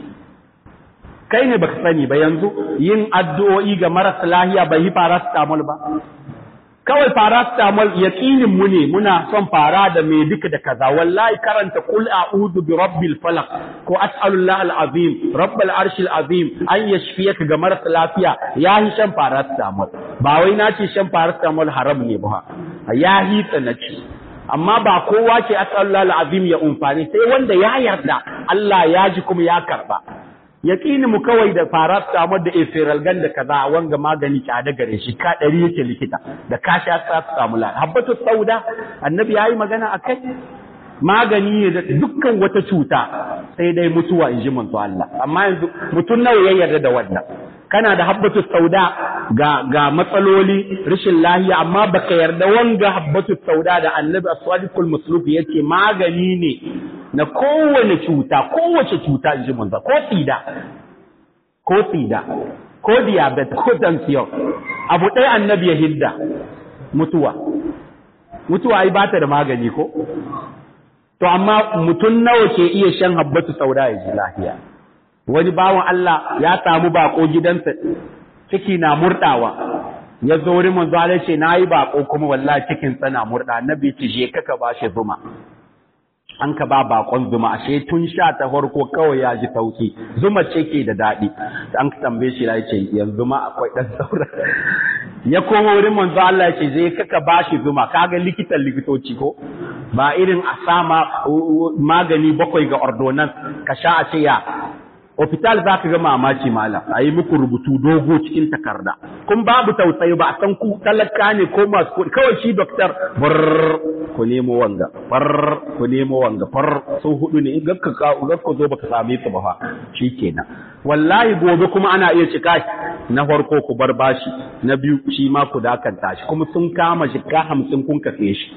kai ne baka sani ba yanzu yin addu'o'i ga marasa lahiya bai yi paracetamol ba kawai paracetamol yaqinin mu ne muna son fara da me duka da kaza wallahi karanta qul a'udhu bi rabbil falaq ko as'alullah al'azim rabbal arshil azim an yashfiyaka ga marasa lafiya yahi shan paracetamol ba wai na ce shan paracetamol haram ne ba yahi tsanaci amma ba kowa ke as'alullah al'azim ya umfani sai wanda ya yarda Allah ya ji kuma ya karba yaƙini mu kawai da fara samar da efiralgan da kaza wanga magani tsada gare shi ka ɗari yake likita da ka sha sa su samu lafiya habbatu sauda annabi yayi magana akai magani ne da dukkan wata cuta sai dai mutuwa in ji manzo Allah amma yanzu mutum nawa ya yarda da wannan kana da habbatu sauda ga ga matsaloli rashin lahiya amma baka yarda wanga habbatu sauda da annabi as-sadiqul musluk yace magani ne na kowane cuta kowace cuta in ji manzo ko tsida ko tsida ko diabetes ko tension abu ɗaya annabi ya hidda mutuwa mutuwa ai ba ta da magani ko to amma mutum nawa ke iya shan habbatu sauda ya ji lahiya wani bawan Allah ya samu bako gidansa ciki na murdawa ya zo wurin manzo Allah ce nayi bako kuma wallahi cikin tsana murda annabi ce je kaka bashi zuma an ka ba bakon zuma ashe tun sha ta farko kawai ya ji sauki zuma ce ke da daɗi an tambaye shi ya ce yanzu ma akwai ɗan saura ya koma wurin manzo Allah ya ce zai kaka bashi zuma kaga likitan likitoci ko ba irin a sama magani bakwai ga ordonance ka sha a ce ya hospital za ka ga mamaci malam a yi muku rubutu dogo cikin takarda kun babu tausayi ba a san ku talaka ne ko masu kuɗi kawai shi doktor bar ku nemo wanga bar ku nemo wanga far sun hudu ne in gakka gakka zo baka same su ba fa shikenan wallahi gobe kuma ana iya cika na farko ku bar bashi na biyu shi ma ku dakanta shi kuma sun kama shi ka hamsin kun kafe shi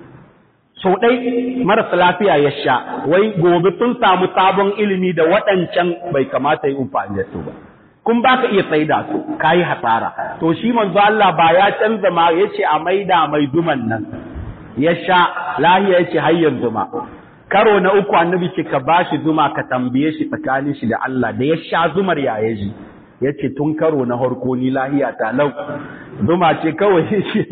sau ɗai marasa lafiya ya sha wai gobe sun samu sabon ilimi da waɗancan bai kamata yi amfani da su ba kun ba ka iya tsaida su ka yi hasara to shi manzo Allah ba ya canza ma ya ce a maida mai duman nan ya sha lahiya ya ce har yanzu ma karo na uku annabi ce ka ba shi zuma ka tambaye shi tsakanin shi da Allah da ya sha zumar ya ya ji ya ce tun karo na harko ni lahiya ta lau zuma ce kawai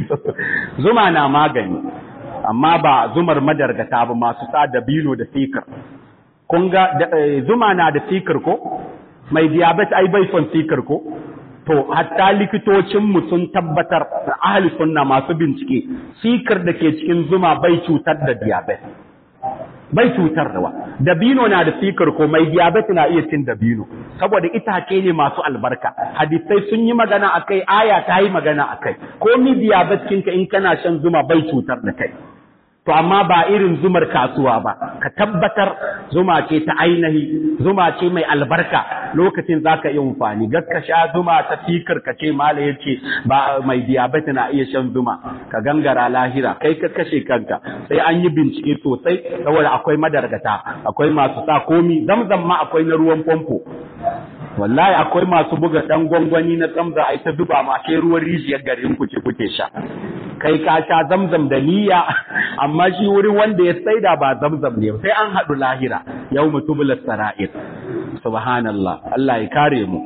zuma na magani amma ba zumar madargata ba masu sa dabino da sikir kun ga zuma na da sikir ko mai diabetes ai bai son sikir ko to hatta likitocinmu sun tabbatar ahli sunna masu bincike sikir da ke cikin zuma bai cutar da diabetes bai cutar da wa dabino na da sikir ko mai diabetes na iya cin dabino saboda itace ne masu albarka hadisai sun yi magana akai aya ta yi magana akai ko mi diabetes kinka in kana shan zuma bai cutar da kai to amma ba irin zumar kasuwa ba ka tabbatar zuma ce ta ainihi zuma ce mai albarka lokacin zaka yi amfani ka sha zuma ta fikir ka ce mala yace ba mai diabetes na iya shan zuma ka gangara lahira kai ka kashe kanka sai an yi bincike sosai saboda akwai madargata akwai masu sa komi zamzam ma akwai na ruwan famfo wallahi akwai masu buga dan gwangwani na tsamza a ita zuba ma ke ruwan rijiyar garin ku ce kuke sha kai ka sha zamzam da niyya amma shi wurin wanda ya saida ba zamzam ne sai an haɗu lahira yau mutubul sara'ir subhanallah Allah ya kare mu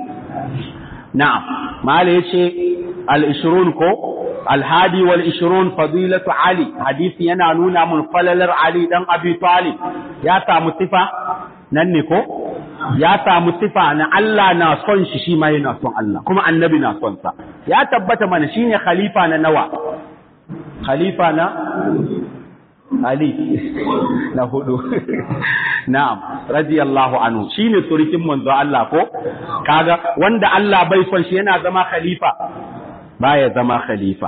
na'am mala yace al-ishrun ko al-hadi wal ishrun fadilatu ali hadisi yana nuna mun falalar ali dan abi talib ya samu sifa nan ne ko ya samu sifa na Allah na son shi shi ma yana son Allah kuma annabi na son sa ya tabbata mana shine khalifa na nawa khalifa na Ali na hudu na'am radiyallahu anhu shine surikin manzo Allah ko kaga wanda Allah bai son shi yana zama khalifa baya zama khalifa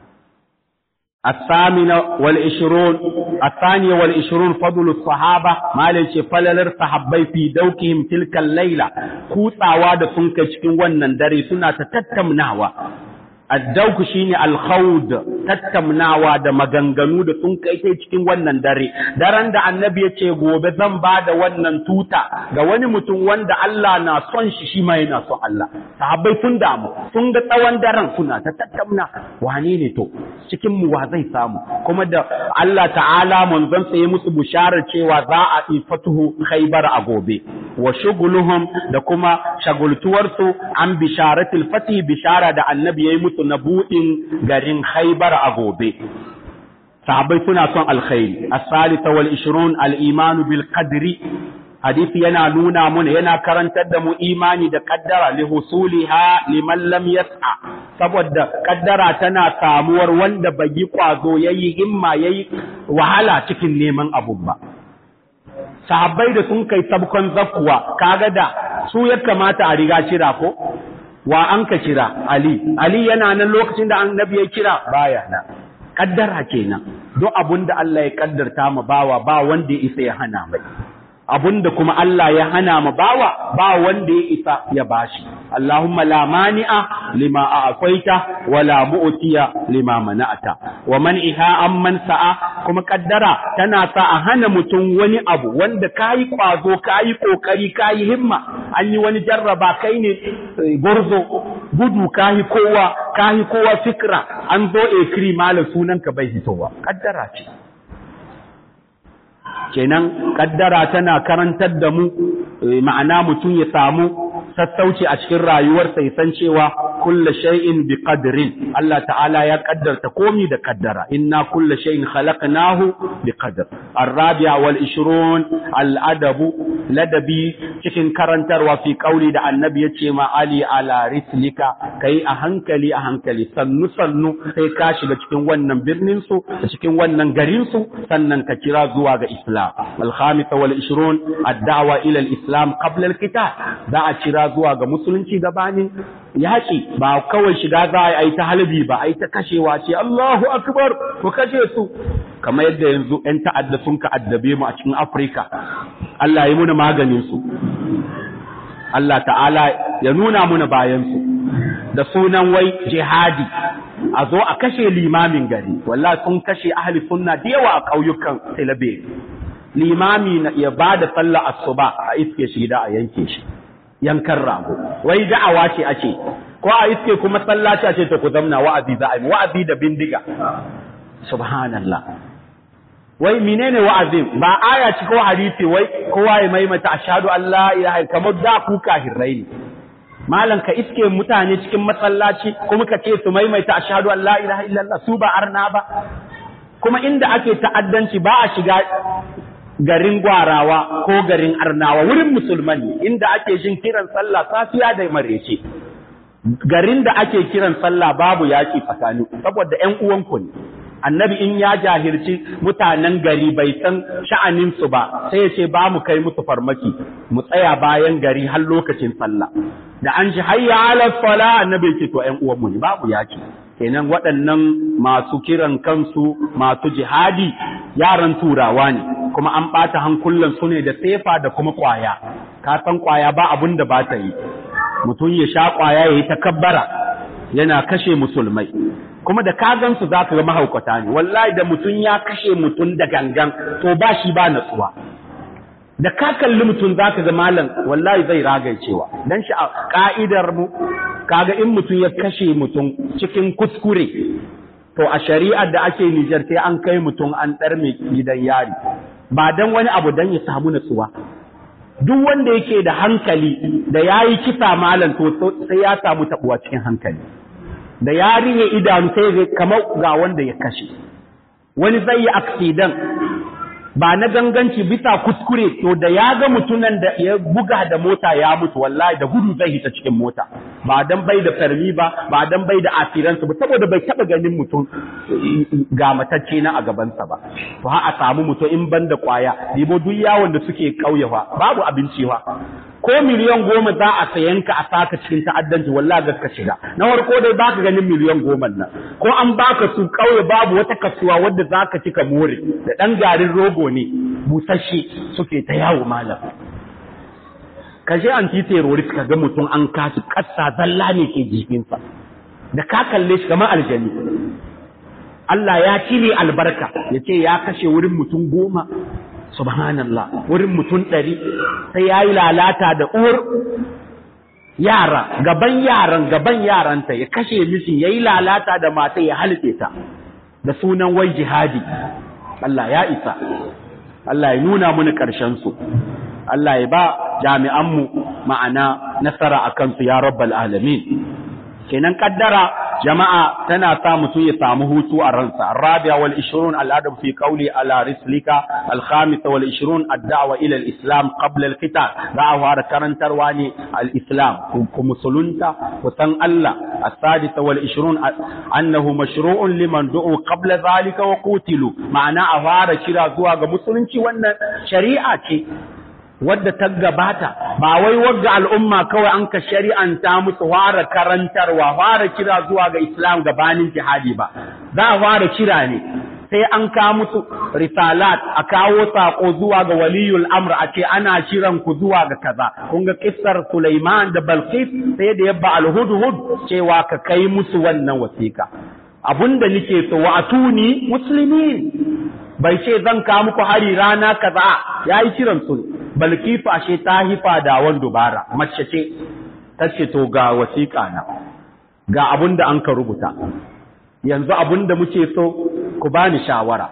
الثامنة والعشرون الثانية والعشرون فضل الصحابة ما ليش فللر صحابي في دوكهم تلك الليلة كوتا واد سنك cikin wannan dare suna ta tattaunawa addauku shine alkhawd tattaunawa da maganganu da sun kai kai cikin wannan dare daren da annabi ya ce gobe zan ba da wannan tuta ga wani mutum wanda Allah na son shi shi ma yana son Allah sahabbai sun damu sun ga tsawon daren suna ta tattauna wane ne to cikin mu wa zai samu kuma da Allah ta'ala manzon sa ya musu bisharar cewa za a yi fatuhu khaybar a gobe wa shuguluhum da kuma shagultuwarsu an bisharatul fati bishara da annabi yayi musu na buɗin garin Khaibar a gobe sahabbai suna son alkhairi as-salisa wal 20 al-iman bil qadri hadisi yana nuna mun yana karantar da mu imani da kaddara li husuliha liman lam yas'a saboda kaddara tana samuwar wanda bai yi kwazo yayi himma yayi wahala cikin neman abun ba sahabbai da sun kai sabkon zakkuwa kaga da su ya kamata a riga kira ko wa an ka kira ali ali yana nan lokacin da annabi ya kira baya na kaddara kenan duk abun da Allah ya kaddarta ma bawa ba wanda ya isa ya hana mai abunda kuma Allah ya hana ma bawa ba wanda ya isa ya bashi Allahumma la mani'a lima a'taita wa la mu'tiya lima mana'ata wa man iha amman sa'a kuma kaddara tana sa a hana mutum wani abu wanda kayi kwazo kayi kokari kayi himma an yi wani jarraba kai ne gurzo gudu kayi kowa kayi kowa fikra an zo ekri malam sunanka bai hitowa kaddara ce kenan kaddara tana karantar da mu ma'ana mutum ya samu sassauci a cikin rayuwarsa ya san cewa kulla shay'in bi qadrin Allah ta'ala ya kaddarta komi da kaddara inna kulla shay'in khalaqnahu bi qadr ar-rabi'a wal 20 al-adabu ladabi cikin karantarwa fi kauli da annabi yace ma ali ala rislika kai a hankali a hankali sannu sannu sai ka shiga cikin wannan birnin su cikin wannan garin su sannan ka kira zuwa ga islam al-khamisa wal 20 ad-da'wa ila al-islam qabla al-qital za a kira zuwa ga musulunci gabanin yaƙi ba kawai shiga za a yi ta halbi ba a yi ta kashewa ce Allahu akbar ku kashe su kamar yadda yanzu 'yan ta'adda sun ka addabe mu a cikin Afirka Allah ya muna maganin su Allah ta'ala ya nuna muna bayan su da sunan wai jihadi a zo a kashe limamin gari wallahi sun kashe ahli sunna da yawa a ƙauyukan Silabe limami ya ba da sallah asuba a iske shi da a yanke shi yankan rago wai da'awa ce ake ko a iske kuma sallaci a ce ta ku zamna wa'azi za a yi wa'azi da bindiga subhanallah wai menene wa'azin ba aya ci ko hadisi wai kowa ya maimaita ashhadu an la ilaha kamar da ku kahirrai ne malam ka iske mutane cikin masallaci kuma ka ce su maimaita ashhadu an la ilaha illallah su ba arna ba kuma inda ake ta'addanci ba a shiga garin gwarawa ko garin arnawa wurin musulman ne inda ake jin kiran sallah safiya da marece garin da ake kiran sallah babu yaki tsakani saboda ƴan uwanku ne annabi in ya jahilci mutanen gari bai san sha'anin su ba sai ya ce ba mu kai musu farmaki mu tsaya bayan gari har lokacin sallah da an ji hayya ala sala annabi ce to ƴan uwanmu ne babu yaki kenan waɗannan masu kiran kansu masu jihadi yaran turawa ne kuma an ɓata hankulan su ne da sefa da kuma ƙwaya ka san ƙwaya ba abun da ba ta yi mutum ya sha ƙwaya ya yi takabbara yana kashe musulmai kuma da ka gansu za ka ga mahaukata ne wallahi da mutum ya kashe mutum da gangan to ba shi ba natsuwa da ka kalli mutum za ka ga malam wallahi zai ragaicewa dan shi a ka'idar mu kaga in mutum ya kashe mutum cikin kuskure to a shari'ar da ake Nijar sai an kai mutum an ɗarme gidan yari ba dan wani abu dan ya samu natsuwa duk wanda yake da hankali da yayi kisa malam to sai ya samu tabuwa cikin hankali da ya rihe idanu sai zai kamar ga wanda ya kashe wani zai yi accident ba na ganganci bisa kuskure to da ya ga mutunan da ya buga da mota ya mutu wallahi da gudu zai hita cikin mota ba dan bai da farmi ba ba dan bai da asiransu ba saboda bai taba ganin mutum ga matacce na a gabansa ba to ha a samu mutum in ban da kwaya dibo duk yawon da suke kauyewa babu abinci wa ko miliyan goma za a sayan ka a saka cikin ta'addanci wallahi ga ka shiga na farko dai baka ganin miliyan goma nan ko an baka su kauye babu wata kasuwa wadda zaka ci ka more da dan garin rogo ne busasshe suke ta yawo malam ka je anti terrorist ka ga mutum an kasu kassa zalla ne ke jikinsa da ka kalle shi kamar aljani Allah ya cire albarka ya ce ya kashe wurin mutum goma subhanallah wurin mutum ɗari sai ya yi lalata da uwar yara gaban yaran gaban yaranta ya kashe mishi ya yi lalata da mata ya halice ta da sunan wai jihadi Allah ya isa Allah ya nuna muni ƙarshen su Allah ya ba jami'anmu ma'ana nasara a kansu ya rabbal alamin kenan kaddara jama'a tana sa mutum ya samu hutu a ransa rabi'a wal 20 al'adab fi qawli ala rislika al khamis wal 20 ad-da'wa ila al islam qabla al qital za a fara karantarwa ne al islam ku musulunta ku san Allah as-sadis wal 20 annahu mashru'un liman du'u qabla zalika wa qutilu ma'ana a fara kira zuwa ga musulunci wannan shari'a ce wadda ta gabata ba wai wagga al'umma kawai an ka shari'anta musu fara karantarwa fara kira zuwa ga islam gabanin jihadi ba za a fara kira ne sai an ka musu risalat a kawo sako zuwa ga waliyul amr a ce ana kiran ku zuwa ga kaza kun ga kissar Sulaiman da Balqis sai da yabba al-hudhud cewa ka kai musu wannan wasiƙa abunda nake so wa atuni muslimin bai ce zan ka muku hari rana kaza yayi kiran su balkifu ashe ta hifa da wan dubara mace ce ta ce to ga wasiƙa na ga abun da an ka rubuta yanzu abun da muke so ku bani shawara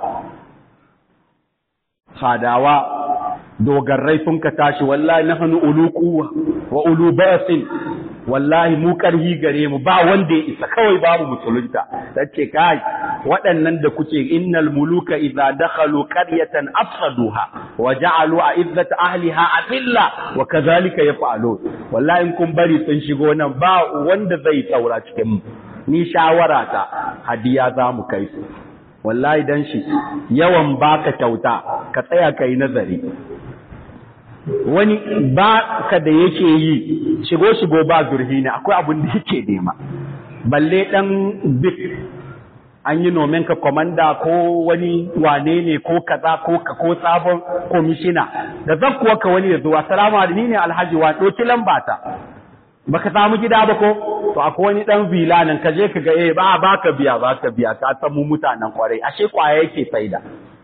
fadawa dogarrai sun ka tashi wallahi nahnu ulu quwwa wa ulu basin wallahi mu karhi gare mu ba wanda ya isa kawai babu musulunta tace kai waɗannan da kuke innal muluka idza dakhalu qaryatan afsaduha wa ja'alu a'izzat ahliha azilla wa kadhalika yaf'alun wallahi in kun bari sun shigo nan ba wanda zai tsaura cikin mu ni shawara ta hadiya za mu kai su wallahi dan shi yawan baka kyauta ka tsaya kai nazari wani ba ka da yake yi shigo shigo ba zurhi ne akwai abin da yake nema balle dan bit an yi nomen ka komanda ko wani wane ne ko kaza ko ka ko sabon komishina da zakkuwa ka wani ya zo assalamu alaikum ni ne alhaji wa doki lamba ta baka samu gida ba ko to akwai wani dan vila nan ka je ka ga eh ba baka biya baka biya ka san mu mutanen kwarai ashe kwaya yake saida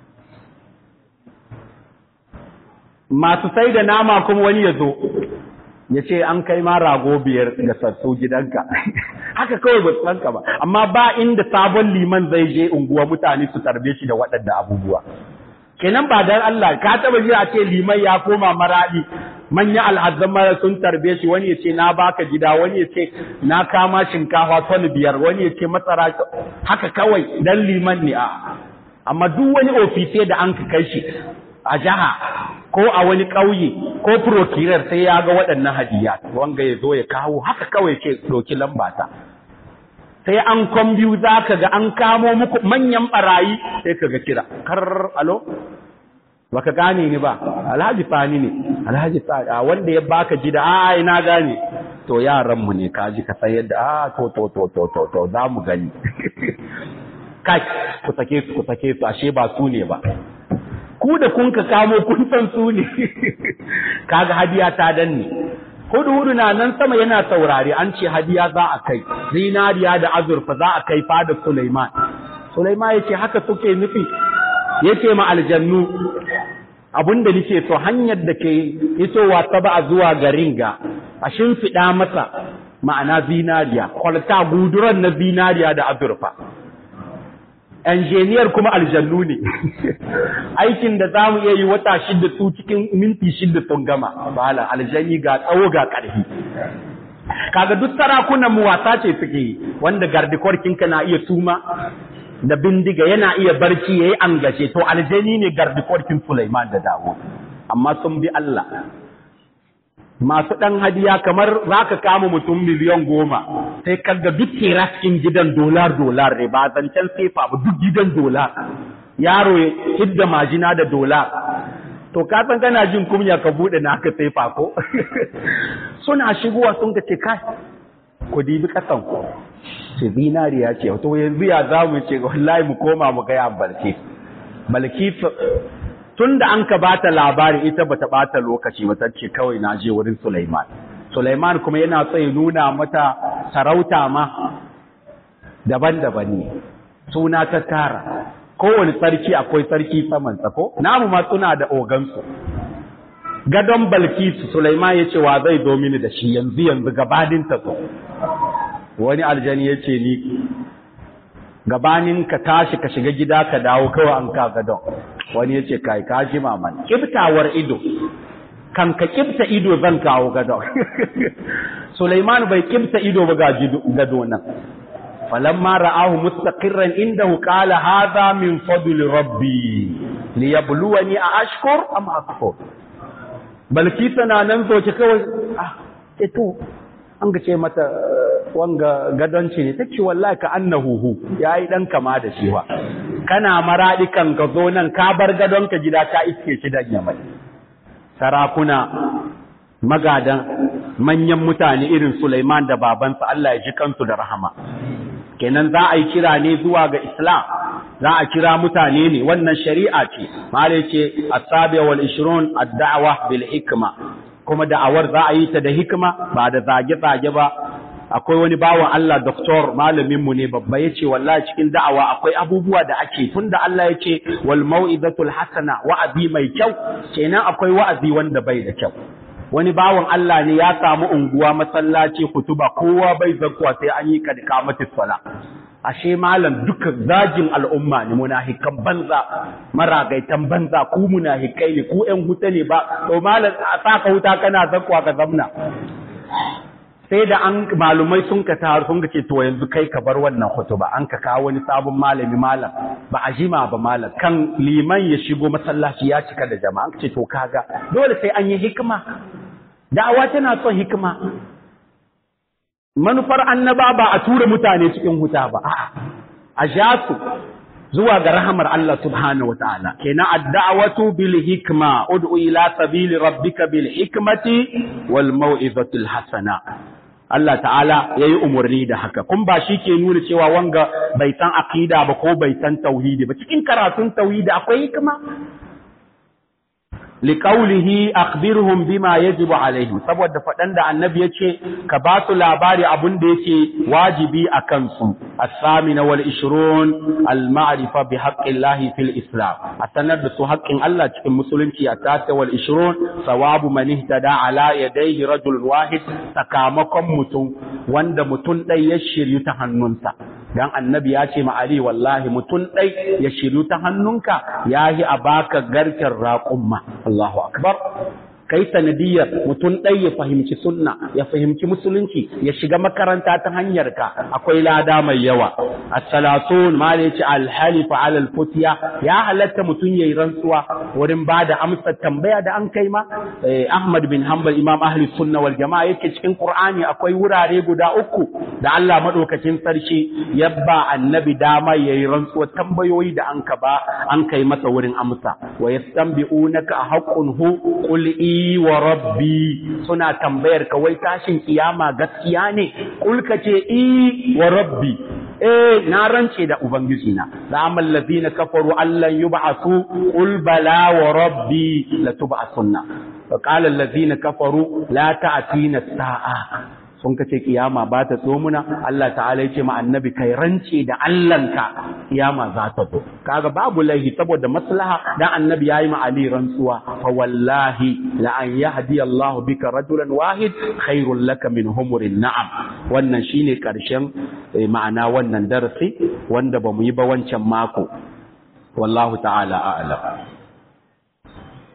masu sai da nama kuma wani ya zo ya ce an kai ma rago biyar da sassu gidanka haka kawai ba su sanka ba amma ba inda sabon liman zai je unguwa mutane su tarbe shi da waɗanda abubuwa kenan ba dan Allah ka taba ji a ce liman ya koma maradi manya al'azzan mara sun tarbe shi wani ya ce na baka gida wani ya ce na kama shinkafa ton biyar wani ya ce matsara haka kawai dan liman ne a amma duk wani ofise da an ka kai shi a jiha ko a wani ƙauye ko prokirar sai ya ga waɗannan hadiya wanga ya zo ya kawo haka kawai ce ɗauki lambata sai an kwambiyu za ka ga an kamo muku manyan ɓarayi sai ka ga kira kar alo baka gane ni ba alhaji fani ne alhaji fani a wanda ya baka gida a ina gane to yaranmu ne ka ji ka sayar da a to to to to to to za mu gani kai ku sake su ku sake su ashe ba su ne ba ku da kun ka kamo kun san su ne kaga hadiya ta danne hudu hudu na nan sama yana saurare an ce hadiya za a kai zinariya da azurfa za a kai fada Sulaiman Sulaiman yace haka suke nufi yace ma aljannu abinda nake so hanyar da ke isowa ta ba zuwa garin ga a shimfiɗa masa ma'ana zinariya kwalta guduran na zinariya da azurfa enjeniyar kuma aljannu ne aikin da za mu iya yi wata shida su cikin minti shida sun gama bala aljani ga tsawo ga ƙarfi kaga duk sarakunan mu wasa ce suke yi wanda gardikorkinka na iya suma da bindiga yana iya barci yayi angace to aljani ne gardikorkin Sulaiman da Dawo amma sun bi Allah masu ɗan hadiya kamar za ka kama mutum miliyan goma sai kaga duk cikin gidan dolar dolar ne ba zancen sefa ba duk gidan dolar yaro ya hidda majina da dolar to ka san kana jin kunya ka bude naka sefa ko suna shigowa sun ka ce kai ku dibi kasan ku ce zinariya ce to yanzu ya za mu ce wallahi mu koma mu ga yan balki balki tun da an ka bata labari ita bata bata lokaci ba ce kawai na je wurin Sulaiman Sulaiman kuma yana so ya nuna mata sarauta ma daban-daban ne suna ta tara kowane sarki akwai sarki saman tsako namu ma suna da ogansu gadon balkisu Sulaiman ya ce wa zai zo mini da shi yanzu yanzu gabanin ta so wani aljani ya ce ni gabanin ka tashi ka shiga gida ka dawo kawai an ka gadon wani ya ce kai ka ji maman kiftawar ido kan ka kibta ido zan kawo gado Sulaiman bai kibta ido ba ga gado nan falamma ra'ahu mustaqirran indahu qala hadha min fadli rabbi liyabluwani a ashkur am akfur balki tana nan zoce kawai ah to an ga ce mata wanga gadonci ne take wallahi ka annahu yayi dan kama da shi wa kana maradi kan ka zo nan ka bar gadon ka gida ka iske shi dan yamai sarakuna magadan manyan mutane irin Sulaiman da babansa Allah ya ji kansu da rahama kenan za a yi kira ne zuwa ga Islam za a kira mutane ne wannan shari'a ce mala ce asabi wal 20 ad-da'wa bil hikma kuma da'awar za a yi ta da hikima ba da zage-zage ba akwai wani bawan Allah doktor malaminmu ne babba ya ce wallahi cikin da'awa akwai abubuwa da ake tun da Allah ya ce wal mau'izatul hasana wa'azi mai kyau kenan akwai wa'azi wanda bai da kyau wani bawan Allah ne ya samu unguwa masallaci kutuba kowa bai zakkuwa sai an yi kadkamatu sala ashe malam duka zagin al'umma ne munahikan banza maragaitan banza ku munahikai ne ku ƴan huta ne ba to malam a saka huta kana zakkuwa ka zamna sai da an malumai sun ka taru sun ce to yanzu kai ka bar wannan hutuba an ka kawo wani sabon malami malam ba a jima ba malam kan liman ya shigo masallaci ya cika da jama'a an ce to kaga dole sai an yi hikima da'awa tana son hikima manufar annaba ba a tura mutane cikin huta ba a'a a ja su zuwa ga rahamar Allah subhanahu wa ta'ala kenan ad-da'watu bil hikma ud'u ila sabili rabbika bil hikmati wal mau'izatil hasana Allah ta'ala yayi umurni da haka kun ba shi ke nuna cewa wanga bai san aqida ba ko bai san tauhidi ba cikin karatun tauhidi akwai hikima liƙaulihi akhbirhum bima yajibu alaihim saboda faɗan da annabi yace ka ba su labari abun da yake wajibi a kansu as-samina wal 20 al-ma'rifa bi haqqillahi fil islam a sanar da su haƙƙin Allah cikin musulunci a tata wal 20 sawabu man ihtada ala yadayhi rajul wahid sakamakon mutum wanda mutum ɗai ya shiryu ta hannunsa dan annabi ya ce ma Ali wallahi mutum ɗai ya shiryu ta hannunka yahi a baka garken raƙumma Allahu akbar kai sanadiyar mutum ɗai ya fahimci sunna ya fahimci musulunci ya shiga makaranta ta hanyar ka akwai lada mai yawa as-salatun ma da yace al-halif ala al-futiya ya halatta mutum yayi rantsuwa wurin bada amsar tambaya da an kai ma Ahmad bin Hanbal Imam Ahli Sunna wal Jama'a yake cikin Qur'ani akwai wurare guda uku da Allah madaukakin sarki ya ba annabi dama yayi rantsuwa tambayoyi da an ka ba an kai masa wurin amsa wa yastanbi'unaka haqqun hu qul wa rabbi suna tambayar ka wai tashin kiyama gaskiya ne kulka ce i wa rabbi eh na rance da ubangiji na da amal ladina kafaru allan yub'asu qul bala wa rabbi la tub'asunna fa qala alladhina kafaru la ta'tina as-sa'a sun kace kiyama ba ta so muna Allah ta'ala yace ma annabi kai rance da Allahnka kiyama za ta zo kaga babu laihi saboda maslaha dan annabi yayi ma Ali rantsuwa fa wallahi la an yahdi Allah bika rajulan wahid khairul laka min humurin na'am wannan shine karshen ma'ana wannan darasi wanda bamu yi ba wancan mako wallahu ta'ala a'lam